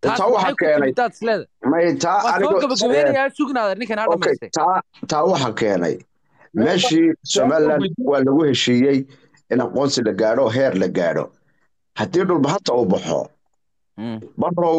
taas taa waxay waxaa ku keenay timid daad isleeda may taa waa soo anigo gabagabeynayaa sugnaada ninkan ha okay dhamaystay taa taa waxaa keenay meeshii somaliland waa lagu heshiiyey in aqoonsi la gaadho heer la gaadho haddii dhulbahanta uu baxo Mm. barow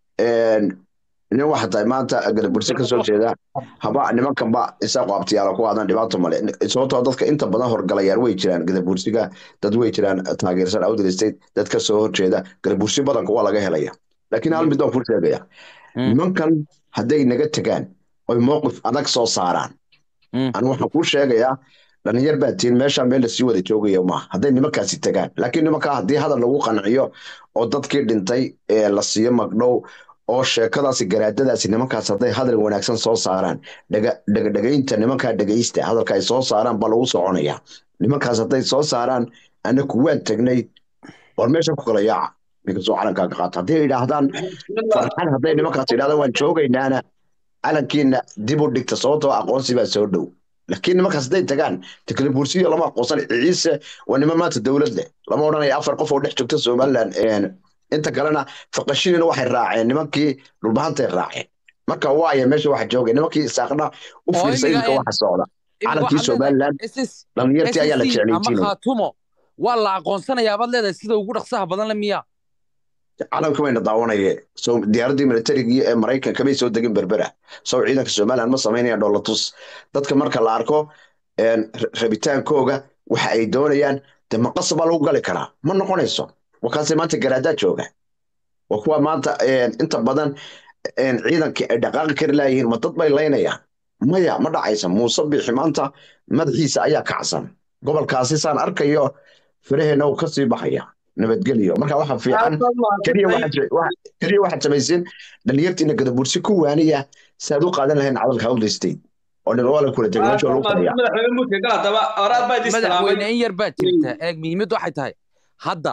nin waxa tahay maanta gadabursi ka soo jeeda haba nimankanba isaaqo abtiyaala ku aadan dhibaato male sababtoo dadka inta badan horgalayaan way jiraan gadabursiga dad way jiraan taageersan awdal state dad ka soo horjeeda gadabursi badanka waa laga helaya laakiin hal mid baan ku sheegaya Mm. nimankan hadday naga tegaan oy mowqif adag soo saaraan Mm. anu waxaan kuu sheegayaa dhalinyar baa tiin meeshaa meel lasii wada joogaya maaha hadday nimankaasi tagaan laakiin nimankaa haddii hadal lagu qanciyo oo dadkii dhintay ee la siiyo magdhow oo sheekadaasi garaadadaasi nimankaas hadday hadal wanaagsan soo saaraan dhaga- dhagadhagaynta nimankaa dhegaysta hadalka ay soo saaraan baa lagu soconaya nimankaas hadday soo saaraan anaku waan tagnay war meesha ku kala yaaca ninkasoo calankaaga qaata hadday yidhaahdaan farxan hadday nimankaas yidhahdaan waan joogaynaana calankiina dib u dhigta sababtoo aqoonsi baa soo dhow laakiin nimankaas hadday tagaan tekle bursiyo lama aqoonsan ciise waa niman maanta dowlad leh lama odhanaya afar qof oo dhex joogta somaliland inta kalena faqashinina waxay raaceen nimankii dhulbahantay raaceen marka waaya meesha waxa joogay nimankii isaaqna u Oo fiirsa imiga iminka een- waxa socda calankii waxaad leedahay somaliland SS dhalinyartii ayaa la SSC ama jeclaysiinaya khaatumo waa la aqoonsanayaa baad leedahay sida ugu dhaqsaha badan le miya calanka wayna daawanayee so diyaaradii militarigii ee maraykanka may soo degin berbera sow ciidanka somaliland ma samaynayaan dholatus dadka marka la arko een, ra- rabitaankooga waxa ay doonayaan de maqasa baa lagu gali karaa ma noqonayso wakaase maanta garaadaa jooga waa kuwa maanta een, inta badan een, ciidankii ay dhaqaaqi kari laayihiin ma dad bay laynayaan maya ma dhacaysa muuse bixi maanta madaxiisa ayaa kacsan gobolkaasi saan arkayo faraheena uu kasii baxaya nabadgelyo marka waxa fiican keliya waxaad je- waxa- keliya waxaad samaysin dhalinyartiina gadabursi ku waaniya si aad u qaadan lahayn cadalka hawlda state oo nin waa la kula tegay meesha waa lagu fadhiya madaxweyne muudka gal haddaba oraad baa idin madaxweyne salaamay in yar baa jirta eeg muhiimad waxay tahay hadda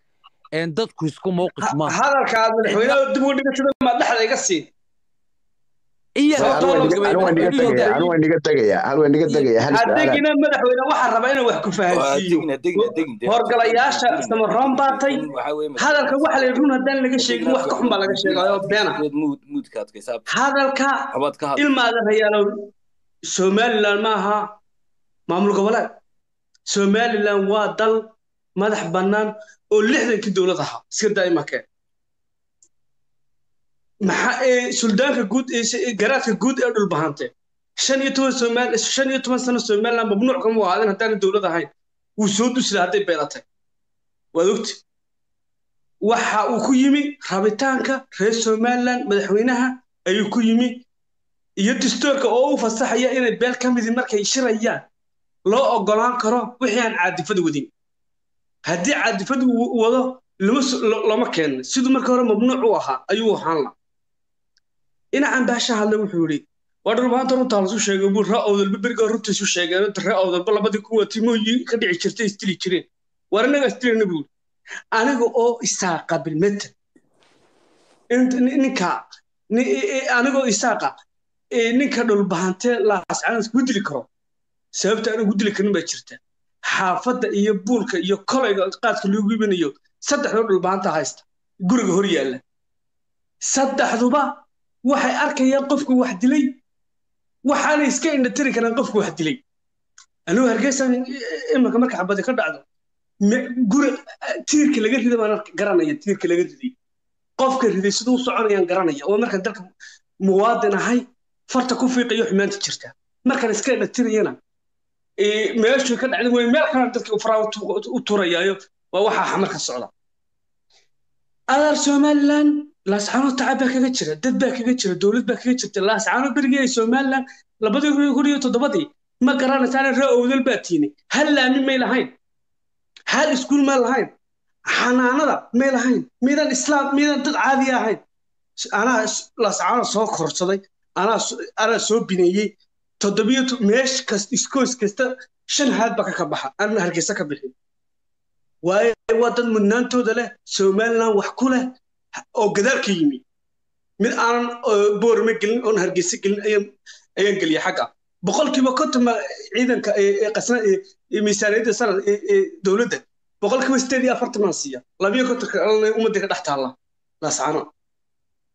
een dadku isku mowqif maaha hadalka aad madaxweynaha dib ugu dhigatida ma dhexda iga sii in yar anu waan niga- anu waan niga tegaya anu waan niga tegaya anu waan niga tegaya hal su-aalaad adigina madaxweyne waxaa raba inuu wax ku fahansiiyo horgalayaasha samaroon baatay hadalka waxa la yidhi run haddaan laga sheegin wax ka xun baa laga sheegayo beena hadalka ilmaada rayaalow somaliland ma aha maamul goboleed somaliland waa dal madax bannaan oo lixdankii dowlad ahaa iska daa'imakee maxaa ee suldaanka guud ee se- ee garaadka guud ee dhulbahante shan iyo toban somaal shan iyo toban sano somaliland mamnuuc kama u ahaadin haddaana dowlad ahayn wuu soo dusila hadday beelatay waad ogti waxa uu ku yimi rabitaanka reer somaliland madaxweynaha ayuu ku yimi iyo dastuurka oo u fasaxaya inay beel ka midi markay shirayaan loo ogolaan karo wixii aan caadifada wadin haddii caadifadu uu wado lama so- lo- lama keenin siduu marka hore mamnuuc u ahaa ayuu ahaan la dhinacan baasha hadle wuxuu yidhi waa dhulbaanta runtaa lasu sheegay buu ree awdalba berigaa runtiisu sheegeen ree awdalba labadii kuwa timooyi ka dhici jirtay istili jireen war innaga istilina buu yidhi aniga oo isaaqa bilmeta int- ni- ninka ni- i- i- anigoo isaaqa ee ninka dhulbahantee laascanas ku dili karo sababta aan ugu dili karin baa jirta xaafadda iyo buulka iyo kolayga qaadka loogu iibinayo saddexdoo dhulbahanta haysta guriga hor yaalla saddexduba waxay arkayaan qofku wax dilay waxaanay iska indhatiri karaan qofku wax dilay anuu hargeysa iminka marka xabadi ka dhacdo me- guri tiirka laga rida baan arka- garanaya tiirka laga riday qofka riday siduu u soconayaan garanaya oo markaan dalka muwaadin ahay farta ku fiiqayo xumaanta jirta markaan iska indhatirayana ee, meeshuu ka dhacday way meel kale dadka faraa u tu- u turayaayo waa waxaa xamar ka socda adaar somaliland laascaano tacab baa kaga jira dad baa kaga jira dowlad baa kaga jirta laascaano berigii ay somaliland labadii kun iyo kun iyo toddobadii ma garanaysaana ree owdal baa tiini hal laami may lahayn hal iskuul ma lahayn xanaanada may lahayn miidan islaam miidan dad caadi ahayn anaa laascaano soo korsaday anaa so- anaa soo bineeyey toddobiyo to- meesh kasta iskoos kasta shan haad baa ka ka baxa anna hargeysa ka bixin waayo waa dad mudnaantooda leh somaliland wax ku leh oo gadaal ka yimi mid aanan oo boorame gelin oon hargeysa gelin ayaan ayaan geliyay xagga boqolkiiba konton ma ciidanka ee ee qasna ee ee miisaaniyadda sanad ee ee dowladda boqolkiiba sideed iyo afartan baan siiya labiyo kontonka kalena ummadda ka dhex taalla laascaano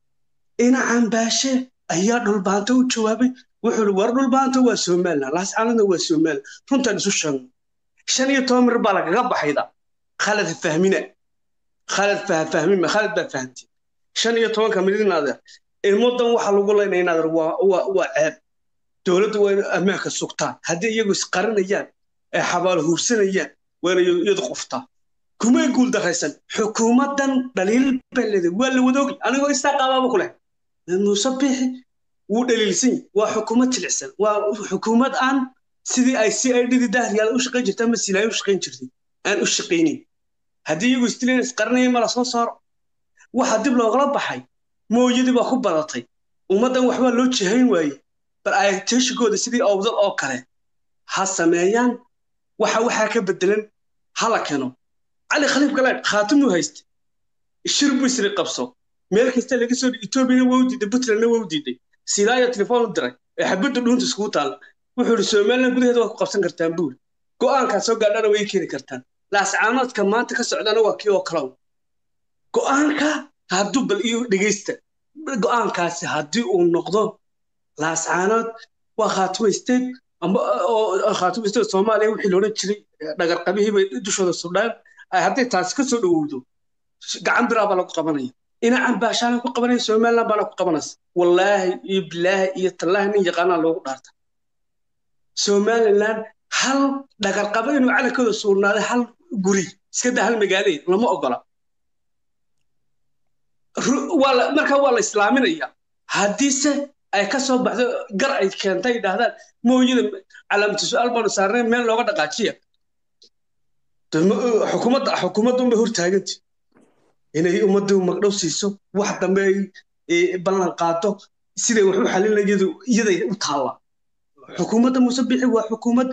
ina cambaashe ayaa dhulbaanta u jawaabay wuxuu ihi war dhulbaanta waa somaliland laascaanadna waa somaliland runtaan isu sheegno shan iyo toban mir baa lagaga baxayda khalad ha fahmina khalad fahfahmima khalad baa fahamtay shan iyo tobanka milyan inaadeer ilmodan waxa lagu leynaya inaadeer waa waa waa ceeb dowladda waa inay ammaanka sugtaan haddii iyagu isqarinayaan ee xabaal huursanayaan waa inay iyadu quftaa kumay guul daraysan xukuumaddan dhaliil baa leedahay waa la wadoogi anigoo istaa qaabaaba ku leh muuse biixi wuu dhaliilsan yahay waa xukuumad jilicsan waa xukuumad aan sidii ay si ay dhidi dahriyaal u shaqayn jirta ama silaay u shaqayn jirtay aan u shaqaynin haddii iyagu istileen isqarinaya ma la soo saaro waxa dib loogala baxay mooyadii baa ku badatay ummaddan waxbaa loo jihayn waaye bal ay teeshigooda sidii owdal oo kale ha sameeyaan waxa waxaa ka bedelan hala keeno cali khaliif galaad khaatimuu hayste shir buu isri qabso meel kasta laga soo etoobiyana waa u diiday puntlandna waa u diiday silaaya telefoon u diray ee xabadda dhuunta iskugu taalla wuxuu ihi somaliland gudaheeda waa ku qabsan kartaan buuri go'aankaa soo gaadhana way keeni kartaan laascaanoodka maanta ka socdana waa kii oo kalow go'aanka hadduu bal iyo dhegeysta go'aankaasi haddii uu noqdo laascaanood waa khaatimo state amba oo khaatimo state soomaaliya wixii loodhan jiray dhagarqabihii bay dushooda sudhaan ay hadday taasi ka soo dhowowdo gacan biraa baa lagu qabanaya inacan baashaana ku qabanaya somaliland baana ku qabanaysa wallaahi iyo bilaahi iyo tallaahi nin yaqaanaa loogu dhaarta somaliland hal dhagarqabo inuu calankooda suurnaaday hal guri iska daa hal magaale lama ogola markaa waa la islaaminaya haddiise ay ka soo baxdo gar ay keentay yidhaahdaan mooyada calaamatu su-aal baanu saarnay meel looga dhaqaajiya xukuumadda xukuumadda unbay hortaaganta inay ummaddu magdhow siiso wax dambe ay ballan qaado siday wax u xalinayadu iyaday u taalla xukuumadda muuse bixi waa xukuumad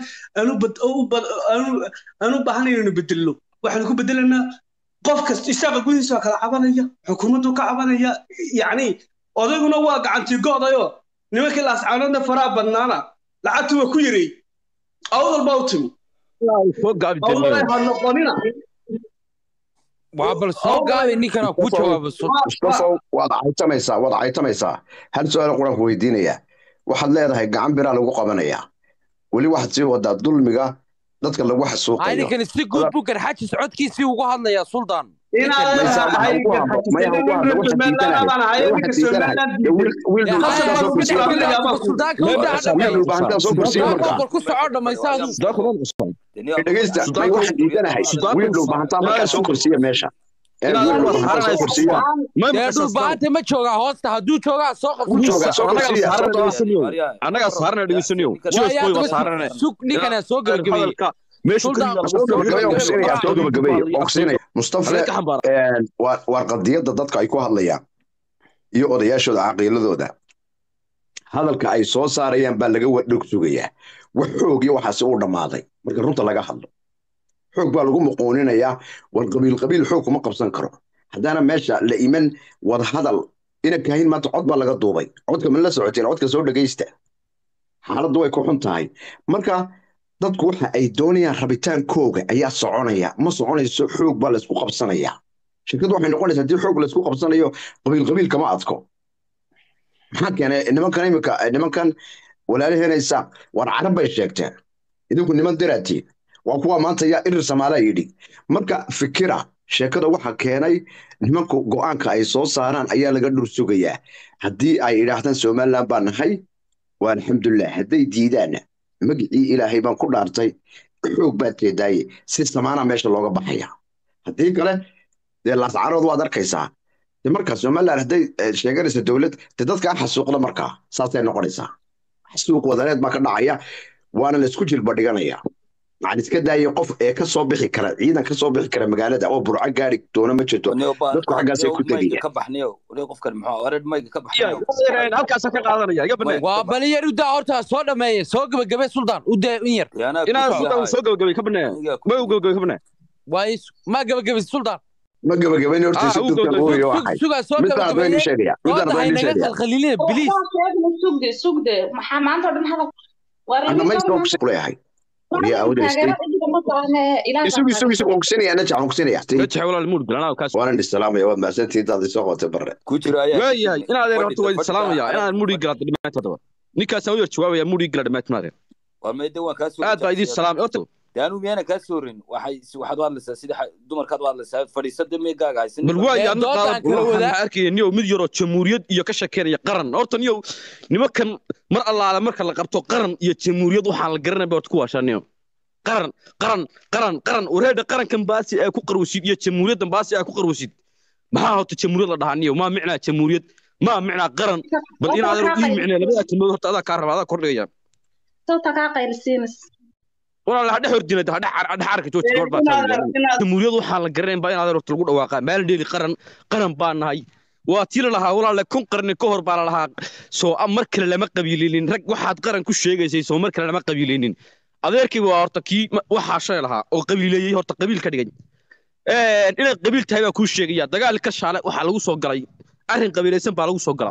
aan u baahan inaynu bedelno waxaanu ku bedelaynaa qof kasta isaaqa gudihiisa waa kala cabanaya xukuumaddu ka cabanaya yacni odayguna waa gacantii go'dayo nimankii laascaanoodna faraha badnaana lacagtu waa ku yareey awdal baa u timi awdal ha noqonina waa bal soo gaabay ninkana ku jawaabo mustafow waad caytamaysaa waad caytamaysaa hal su-aal qur-aanku weydiinayaa waxaad leedahay gacan biraa lagu qabanayaa weli waxaad sii wadaa dulmiga dadka lagu xasuuqayo ninkani si guud buu garxaajis codkiisii ugu hadlayaa suldaan ku soco dhamaysaadu dhegeysta may waxaan diidanahay wiil dhulbahantaa markaa soo korsiiya meesha dee dhulbahanta ma joogaa hoosta hadduu joogaa soo annagaa saarana dhegeysanayo sug ninkana soo gebagabeeye mustafa waar qadiyadda dadka ay ku hadlayaan iyo odayaashooda caqiiladooda hadalka ay soo saarayaan baa laga wadhog sugayaa wax xoog iyo waxaasi uu dhammaaday marka runta laga hadlo xoog baa lagu muquuninayaa war qabiil qabiil xoog kuma qabsan karo haddaana meesha la iman wada hadal ina kaahin maanta cod baa laga duubay codka ma la socoteen codka soo dhegaysta xaaladdu way ku xun tahay marka dadku waxa ay doonayaan rabitaankooga ayaa soconaya ma soconayso xoog baa laysku qabsanaya shirkaddu waxay noqonaysaa haddii xoog laysku qabsanayo qabiil qabiil kama adko maxaa keenay nimankan imika nimankan walaalaheenaysa war carab bay sheegteen idinku niman diraatiin waa kuwa maanta yaa irir samaalaa yidhi marka fikira sheekada waxa keenay nimanku go'aanka ay soo saaraan ayaa laga dhur sugayaa haddii ay idhaahdaan somaliland baa nahay waa alxamdulilah hadday diidaanna magicii ilaahay baan ku dhaartay xoog baad jeedaaye si samaana meesha looga baxaya haddii kale dee laascarood waad arkaysaa de markaa somaliland hadday sheeganaysa dowlad de dadka aan xasuuqda markaa saasay noqonaysaa xasuuq wadaneed baa ka dhacaya waana laysku jilba dhiganaya maxaan iska daayay qof ee ka soo bixi kara ciidan ka soo bixi kara magaalada oo burco gaari doona ma jirto dadku xaggaasay ku tegaya waa bali yar udaa horta soo dhameeye soo gebagabe suldaan udaa in yar inaan soo gabagabay ka banee ma u gabagabay ka banee waa ma gebagabaysa suldaan ma gabagabayn hortiisa dugtan ooyo waxay sugaa soo midaan baan gebagabeeye sheegaya midaan dooda baan haynaga sheegaya khalkhalilina biliis sugde sugde maxaa maanta oo dhan hadal ana ma isoo kuleeyahay wariya awda state ma baahne ilaah isugu isugu isugu onkusinaya najax onkusinaya najax walaal muud galanaa kaas waanan isalaamaya waad mahadsantihiin daad isoo qotay barre ku jira ayaa waayahay inaad eer horta waa salaamaya inaad muudhii galaad dhimaanta daba ninkaasaan u yar jawaabaya muudhii gala dhimaanta maadeen war meede waan kaa soo aad baa idiin salaamay horta de anu miyana kaa soo rin waxay waxaad u hadlaysaa sida dumarkaad u hadlaysaa fadhiisada meegaaga haysan bal waa yaa waxaan arkaya niyow mid yaroo jamhuuriyad iyo ka shekeynaya qaran horta niyow nimankan mar allaale marka la qabto qaran iyo jamhuuriyad waxaan la garanaya ba horta ku waashaa niyow qaran qaran qaran qaran wareedha qarankan baasi ay ku qarwasid iyo jamhuuriyaddan baasi ay ku qarwasid maxaa horta jamhuuriyad la dhahaa niyow maa micnaa jamhuuriyad maa micnaa qaran bal inaad ii micnee labada kelmadood horta adaa kaa raba adaa kordhigaya sawta kaa qaylsiinas walaal hadhe hordinada hadhe hadhe arka jooji goor baa jamhuuriyad waxaan la garanayn baa inaad horta lagu dhawaaqaa maalin dheeli qaran qaran baa nahay waa tii la lahaa walaale kun qarni ka hor baa la lahaa soo mar kale lama qabiilinin rag waxaad qaran ku sheegaysay soo mar kale lama qabiilinin adeerkii waa horta kii waxaa shay lahaa oo qabiileeyey horta qabiil ka dhigay inaad qabiil tahay baa kuu sheegaya dagaal ka shaale waxaa lagu soo galay arrin qabiilaysan baa lagu soo gala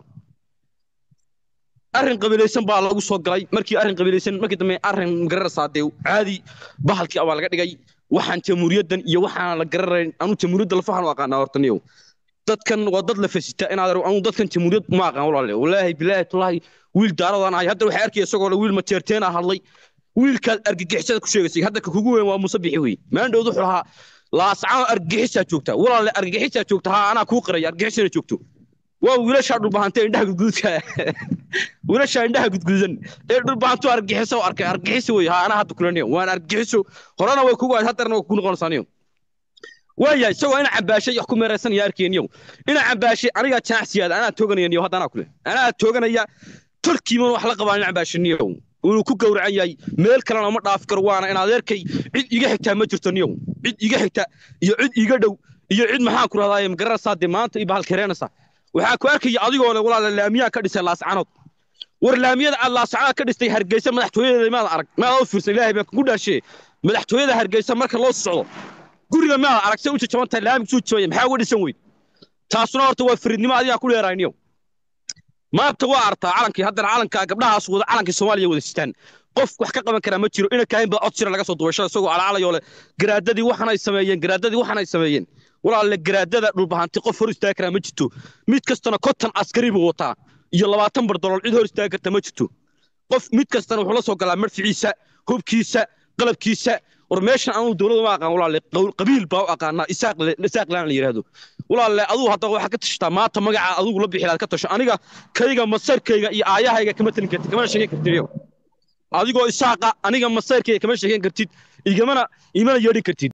arrin qabiilaysan baa lagu soo galay markii arrin qabiilaysan markii dambe arrin gararaysaa dee caadi bahalkii abaa laga dhigay waxaan jamhuuriyaddan iyo waxaan la gararayn anu jamhuuriyadda lafahan u aqaanaa horta niyow dadkan waa dad la fasita inaad anu dadkan jamhuuriyad ma aqaan walaale walaahi bilaahi tullaahi wiil daaradaan ahay hadda waxay arkaya isagoo le wiil mateerteena hadlay wiilkaad argagixisada ku sheegaysay hadda ka kugu weyn waa muuse bixi wey maandhowd wuxuu lahaa laascaan argagixisaa joogta walaale argagixisaa joogta haa anaa kuu qaraya argagixisana joogto waa wiilashaa dhulbahantay indhaha gudguudka wiilashaa indhaha gudguudan ee dhulbahantu argagixiso arkay argagixiso wey haa anaa hadda kulaniyo waan argagixiso horena way kugu ahayd haddarna way kugu noqonaysaaniyo waayahay isagoo ina cambaashay wax ku meeraysanaya arkeenniyow ina cambaashay anigaa janacsiyaada anaa tooganaya niyo hadda anaa kule anaa tooganaya tolkiiman wax la qabaa ina cambaashaniyow inuu ku gowracan yahay meel kalena ma dhaaf karo waana in adeerkay cid iga xigtaa ma jirto niyow cid iga xigta iyo cid iga dhow iyo cid maxaan ku rahdaa magararaysaa dee maanta iyo bahalkareenaysaa waxaa ku arkaya adigoo le walaala laamiyaa ka dhisay laascanood war laamiyada aad laascanood ka dhistay hargeysa madaxtooyadeeda maad arag maad u fiirsan ilaahay baan kugu dhaashee madaxtooyada hargeysa marka loo socdo guriga maad arag say u jajaban tahay laamig suu jabanya maxaa uga dhisan weyd taasuna horta waa firidnimo adigaa ku dheerayniyo maanta waa artaa calankii haddana calankaa gabdhahaas wada calankii soomaaliya wada sitaan qof wax ka qaban karaa ma jiro ina kaahin baa cod jira laga soo duwasho isagoo calaalayoo le garaadadii waxanay sameeyeen garaadadii waxanay sameeyeen walaalle garaadada dhulbahanti qof hor istaagi karaa ma jirto mid kastana konton askari buu wataa iyo labaatan bardolool cid hor istaagi karta ma jirto qof mid kastana wuxuu la soo galaa marficiisa hubkiisa qalabkiisa war meeshan anuu dowladda ma aqaan walaalle qabiil baa u aqaanaa isaaq laan la yidhaahdo walaalle aduu hadda waxaa ka tashataa maanta magaca adugu la bixilaad ka tasho aniga kayga masarkayga iyo aayahayga kama talin kartid kamana sheegan kartid adigoo isaaqa aniga masarkayga kama sheegan kartid igamana imana yeedhin kartid